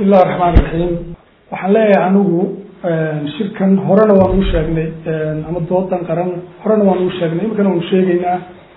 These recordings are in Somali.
bismi illahi raxmaan raxiim waxaan leeyahay anigu shirkan horena waan uu sheegnay ama doodan qaran horena waan uu sheegnay iminkana waanu sheegeynaa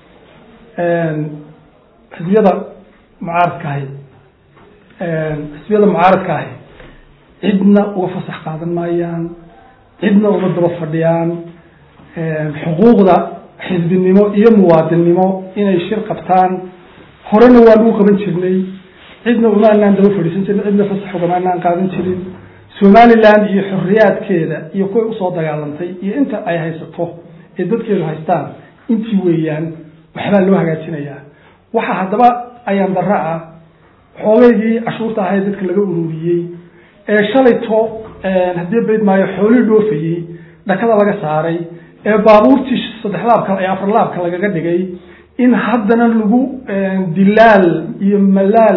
xisbiyada mucaaradka ahi xisbiyada mucaaradka ahi cidna uga fasax qaadan maayaan cidna uma daba fadhiyaan xuquuqda xisbinimo iyo muwaadinnimo inay shir qabtaan horena waan uu qaban jirnay cidna uma anaan daba fadhiisan jirin cidna fasax ugama anaan qaadan jirin somaliland iyo xorriyaadkeeda iyo kuway usoo dagaalantay iyo inta ay haysato ee dadkeedu haystaan intii weeyaan waxbaa loo hagaajinayaa waxaa haddaba ayaan darra ah xoogeygii cashuurta ahayd dadka laga ururiyey ee shalayto haddii bayd maayo xoolii dhoofayey dhakada laga saaray ee baabuurtii saddex laabka ee afar laabka lagaga dhigay in haddana lagu dilaal iyo malaal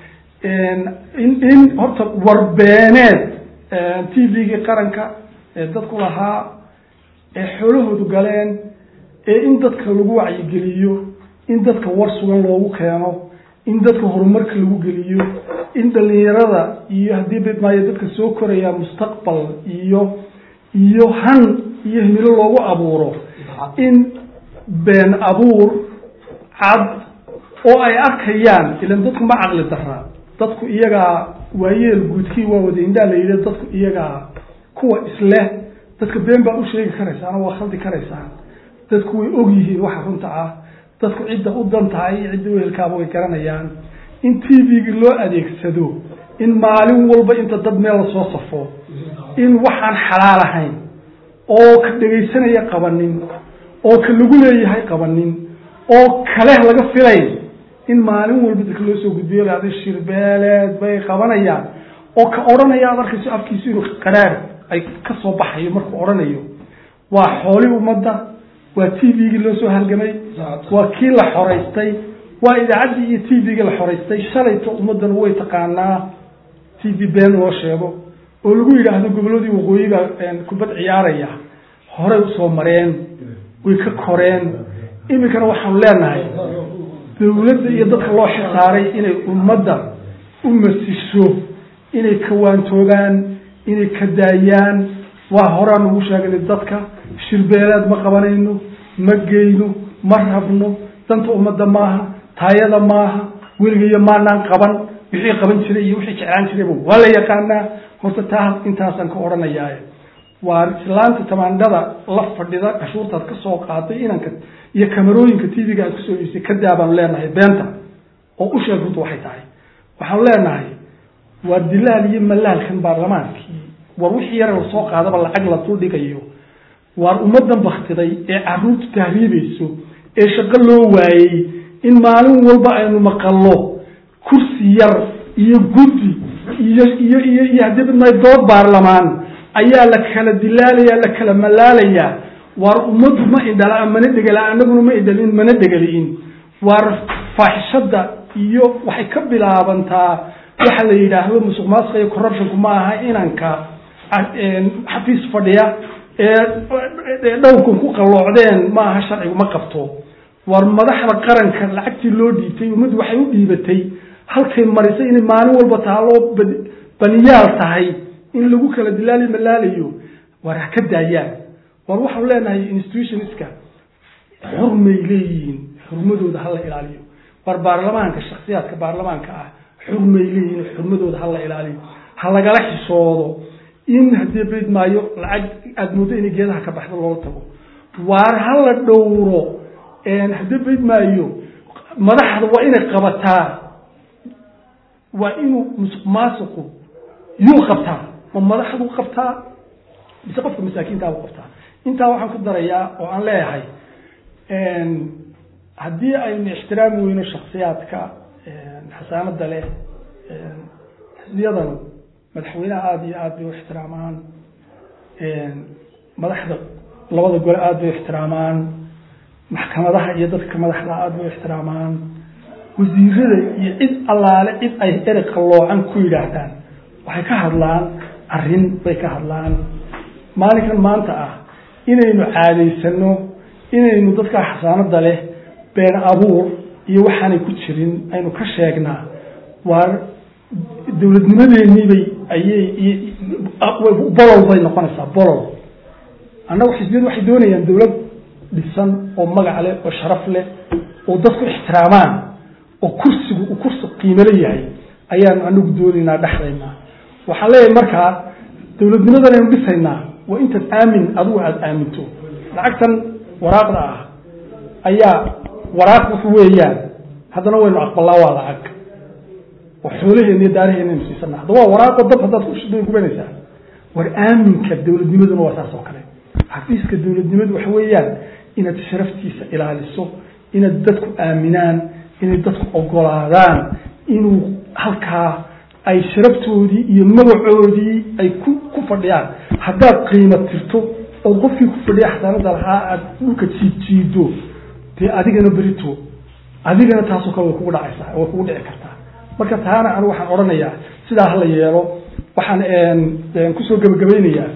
in in horta warbeeneed t v-gii qaranka ee dadku lahaa ee xoolahoodu galeen ee in dadka lagu wacyigeliyo in dadka war sugan loogu keeno in dadka horumarka lagu geliyo in dhalinyarada iyo haddii bid maayo dadka soo koraya mustaqbal iyo iyo han iyo himilo loogu abuuro in been abuur cad oo ay arkayaan ilan dadku ma caqli dara dadku iyagaa waayeel guudkii waa wada indhaa la yidhi dadku iyagaa kuwa isleh dadka been baa u sheegi karaysaan oo waa khaldi karaysaan dadku way og yihiin waxa runta ah dadku cidda u dan tahay iyo cidda uhelkaaba way garanayaan in t v-gii loo adeegsado in maalin walba inta dad meel lasoo safo in waxaan xalaal ahayn oo ka dhegaysanaya qabanin oo ka lagu leeyahay qabanin oo kale laga filayn in maalin walba dadka loo soo gudbiyo lahada shirbeeleed bay qabanayaan oo ka odhanaya ad arkayso afkiisu inuu qaraar ay kasoo baxayo markuu odhanayo waa xooli ummadda waa t v-gii loo soo halgamay waa kii la xoraystay waa idaacaddii iyo t v-gii la xoraystay shalayto ummaddan way taqaanaa t v been loo sheego oo lagu yidhaahdo gobolladii waqooyiga kubad ciyaaraya horey usoo mareen way ka koreen iminkana waxaanu leenahay dawladda iyo dadka loo xisaaray inay ummadda u masisho inay kawaantoogaan inay ka daayaan waa horaan ugu sheegnay dadka shirbeeleed ma qabanayno ma geyno ma rabno danta ummadda maaha taayada maaha weligayo maanaan qaban wixii qaban jiray iyo wixii jeclaan jirayba waa la yaqaanaa horta taa intaasaan ka odhanayaaye waa islaanta tamaandhada la fadhida cashuurtaad ka soo qaaday inanka iyo kamarooyinka t v-ga aad kusoo iibsay kadaa baanu leenahay beenta oo u sheeg runta waxay tahay waxaanu leenahay waa dilaal iyo malaalkan baarlamaankii war wixii yar lasoo qaadaba lacag la dul dhigayo waar ummaddan baktiday ee caruurtu tahriibayso ee shaqo loo waayey in maalin walba aynu maqallo kursi yar iyo guddi iyo iyo iyo iyo haddii bidmay dood baarlamaan ayaa la kala dilaalaya la kala malaalayaa waar ummaddu ma indhala mana dhegala anaguna ma indhalin mana dhegaliin waar faaxishada iyo waxay ka bilaabantaa waxa la yidhaahdo musuq maasuqa iyo corruptionku ma aha inanka xafiis fadhiya ee dhowrkan ku qalloocdeen ma aha sharcigu ma qabto waar madaxda qaranka lacagtii loo dhiibtay ummaddu waxay u dhiibatay halkay marisay inay maalin walba taaloo baniyaal tahay in lagu kala dilaali malaalayo waar ha ka daayaan waar waxaanu leenahay institutionska xurmay leeyihiin xurmadooda hala ilaaliyo waar baarlamaanka shaksiyaadka baarlamaanka ah xurmay leeyihiin xurmadooda hala ilaaliyo ha lagala xishoodo in haddii bayd maayo lacag aada moodo inay geedaha ka baxdo loola tago waar hala dhowro haddii bayd maayo madaxda waa inay qabataa waa inuu musuq maasuqu yuu qabtaa ma madaxdu qabtaa mise qofka masaakiintaabu qabtaa intaa waxaan ku darayaa oo aan leeyahay haddii aynu ixtiraami weyno shaksiyaadka xasaanada leh xisbiyadan madaxweynaha aada iyo aada bay u ixtiraamaan madaxda labada gole aada bay u ixtiraamaan maxkamadaha iyo dadka madaxda aada bay u ixtiraamaan wasiirada iyo cid allaale cid ay ereg qalloocan ku yidhaahdaan waxay ka hadlaan arrin bay ka hadlaan maalinkan maanta ah inaynu caadaysano inaynu dadkaa xasaanada leh been abuur iyo waxaanay ku jirin aynu ka sheegnaa waar dawladnimadeeniibay ayay bolol bay noqonaysaa bolol annagu xisbiyadu waxay doonayaan dawlad dhisan oo magac leh oo sharaf leh oo dadku ixtiraamaan oo kursigu uu kursi qiimole yahay ayaanu anagu doonaynaa dhexdayna waxaan leeyahay markaa dawladnimadan aynu dhisaynaa waa intaad aamin adigu aada aaminto lacagtan waraaqda ah ayaa waraaq wuxu weeyaan haddana waynu aqbalaa waa lacag oo xoolaheena iyo daaraheena aynu siisana hadda waa waraaqo dab haddaad kushida gubanaysaa war aaminka dawladnimaduna waa saas oo kale xafiiska dawladnimadu waxa weeyaan inaad sharaftiisa ilaaliso inaad dadku aaminaan inay dadku ogolaadaan inuu halkaa ay sharaftoodii iyo magacoodii ay ku ku fadhiyaan haddaad qiimo tirto oo qofkii ku fadhiya xasaanada lahaa aad dhulka jiidjiido dee adigana berito adigana taasoo kale way kugu dhacaysaa way kugu dhici kartaa marka taana anigu waxaan odhanayaa sidaa hala yeelo waxaan kusoo gebagabaynayaa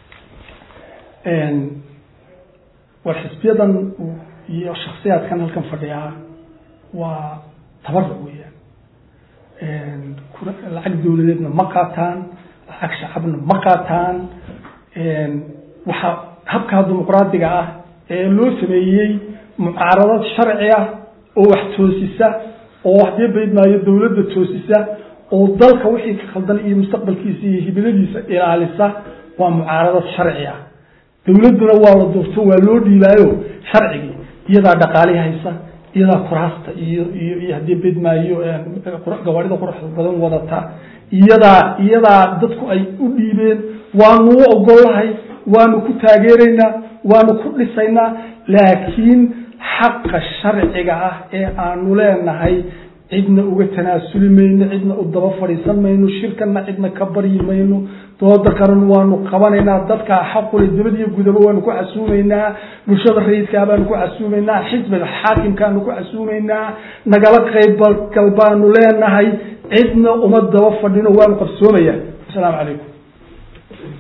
war xisbiyadan iyo shaksiyaadkan halkan fadhiyaa waa tabarruc weeyaan lacag dawladeedna ma qaataan lacag shacabna ma qaataan waxaa habkaa dimuqraadiga ah ee loo sameeyey mucaaradad sharci ah oo wax toosisa oo haddii baydmaayo dawladda toosisa oo dalka wixii ka khaldan iyo mustaqbalkiisa iyo hibiladiisa ilaalisa waa mucaaradad sharci ah dawladduna waa la doorto waa loo dhiibaayo sharcigii iyadaa dhaqaali haysa iyadaa kuraasta iyo iyo iyo haddii bedmaayo gawaarida quruxda badan wadata iyadaa iyadaa dadku ay u dhiibeen waanu u ogollahay waanu ku taageeraynaa waanu ku dhisaynaa laakiin xaqa sharciga ah ee aanu leenahay cidna uga tanaasuli mayno cidna u daba fadhiisan mayno shirkana cidna ka baryi mayno dooda kalena waanu qabanaynaa dadkaa xaqule dibad iyo gudaba waanu ku casuumaynaa bulshada rayidkaa baanu ku casuumaynaa xisbiga xaakimkaanu ku casuumaynaa nagala qaybgal baanu leenahay cidna uma daba fadhino waanu qabsoomaya asalaamu calaykum